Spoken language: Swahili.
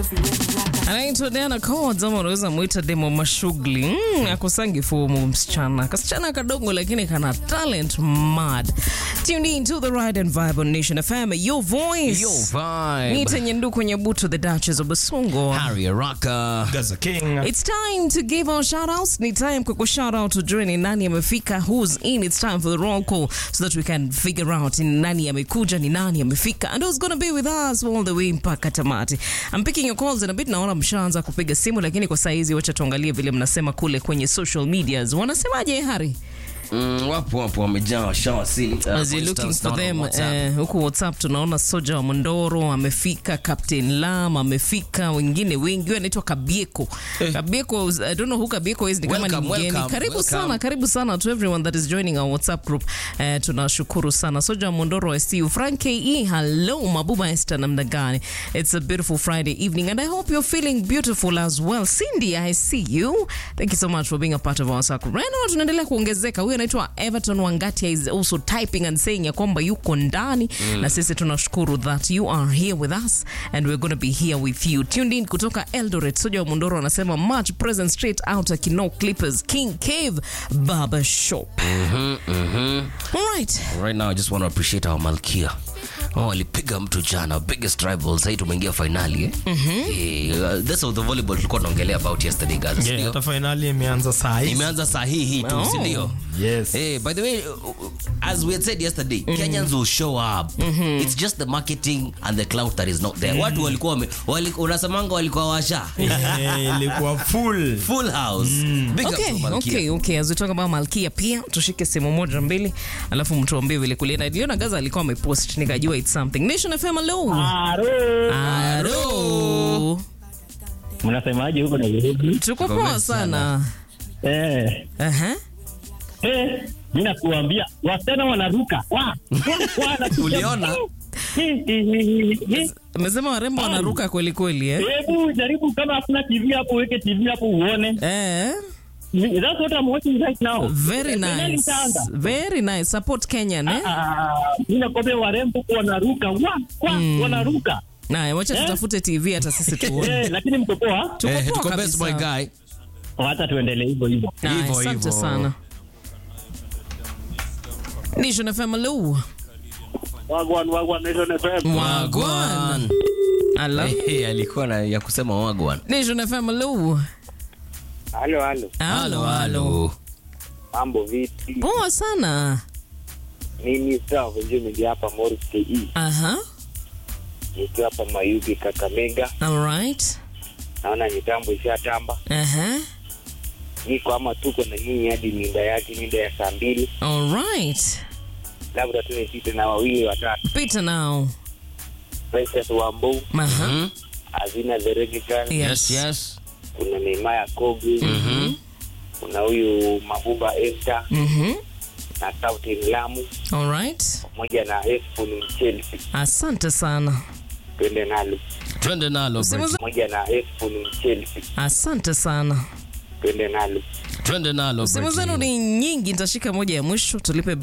anaitwa Diana Codes ama unaweza mwita demo mashughuli mm, akusangi fomu msichana kasichana kadogo lakini kana talent mad tuned in to the ride and vibe on Nation FM your voice Yo vibe. Nita Nyenduku Nyabuto the Duchess of Basungo Harry Araka. Gaza King. It's time to give our shout outs. Ni time kwa shout out tujue ni nani amefika, who's in. It's time for the roll call so that we can figure out ni nani amekuja, ni nani amefika and who's gonna be with us all the way mpaka tamati. I'm picking your calls in a bit. Naona mshaanza kupiga simu, lakini kwa saizi wacha tuangalie vile mnasema kule kwenye social medias. Wanasemaje Hari? Mm, wapo wapo wamejaa washawasili. Uh, As for you're looking instance, for naona them WhatsApp. eh, huku WhatsApp tunaona Soja wa Mondoro amefika, Captain Lam amefika, wengine wengi. Huyu anaitwa Kabieko. Kabieko, I don't know who Kabieko is, ni kama ni Welcome, mgeni. welcome, Karibu welcome. sana, karibu sana to everyone that is joining our WhatsApp group. Eh, tunashukuru sana. Soja wa Mondoro, I see you. Frank KE, hello. Mabuba Esther namna gani? It's a beautiful Friday evening and I hope you're feeling beautiful as well. Cindy, I see you. Thank you so much for being a part of our circle. Right now tunaendelea kuongezeka. Huyu anaitwa Everton Wangatia is also typing and saying ya kwamba yuko ndani na sisi tunashukuru that you are here with us and we're going to be here with you. Tuned in kutoka Eldoret. Soja wa Mundoro anasema much present straight out of Kino Clippers King Cave Barber Shop. All right. Right now I just want to appreciate our Malkia. Oh, walipiga mtu jana biggest rival sahii tumeingia finali eh? Eh, uh, that's of the volleyball tulikuwa tunaongelea about yesterday guys Yeah, sindio? hata finali imeanza saa hii. imeanza saa hii hii tu Oh. sindio Yes. Hey, by the way, uh, uh, as we had said yesterday, Kenyans will show up. It's just the marketing and the clout that is not there. Watu walikuwa wame, wali, unasemanga walikuwa washa. Eh, ilikuwa full. Full house. Big up Okay, to Malkia. okay, okay. As we talk about Malkia pia tushike simu moja mbili alafu mtuambie vile kulienda. Niliona Gaza alikuwa amepost nikajua it's something. Nation FM hello. Aro. Mnasemaje huko Nairobi? Tuko poa sana. Eh, Aha. eh, mimi nakuambia wasichana wanaruka. Wa, wa, wanakuja- Uliona? Eh, eh, eh, eh. Amesema warembo wanaruka kweli kweli eh? Hebu jaribu kama hakuna TV hapo uweke TV hapo uone. Eh. That's what I'm watching right now. Very Finali nice. itaanza. Very nice. Support Kenyan eh? Ah, mimi nakwambia warembo huko wanaruka. Wa, wa, wanaruka. Na wacha tutafute TV hata sisi tuone. Eh, lakini mko poa? Tuko Eh, poa tuko best kabisa. boy guy. Hata tuendelee hivyo hivyo. Na, Hivyo, Asante hivyo. sana. Nation FM hello. Wagwan wagwan Nation FM. Wagwan. Hello. Eh, eh, alikuwa na ya kusema wagwan. Nation FM hello. Halo halo. Halo, halo. Mambo vipi? Poa sana. Mimi sawa venyewe hapa Morris KE. Aha. Nikiwa hapa Mayugi Kakamega. All right. Naona mitambo ishatamba. Aha. niko ama tuko na nyinyi hadi mida yake mida ya saa mbili All right. labda tu nipite na wawili watatu Peter now. Princess Wambo Aha. Mhm. Azina the Reggae Girl Yes, yes. kuna Neymaya Kogi Mhm. kuna huyu Mabuba Esther Mhm. na Sauti Mlamu All right. pamoja na Esfon Chelsea Asante sana. twende nalo Twende nalo. Simu Bridget. za- pamoja na Esfon Chelsea Asante sana. twende nalo Twende nalo. Simu Bridget. zenu ni nyingi, nitashika moja ya mwisho tulipe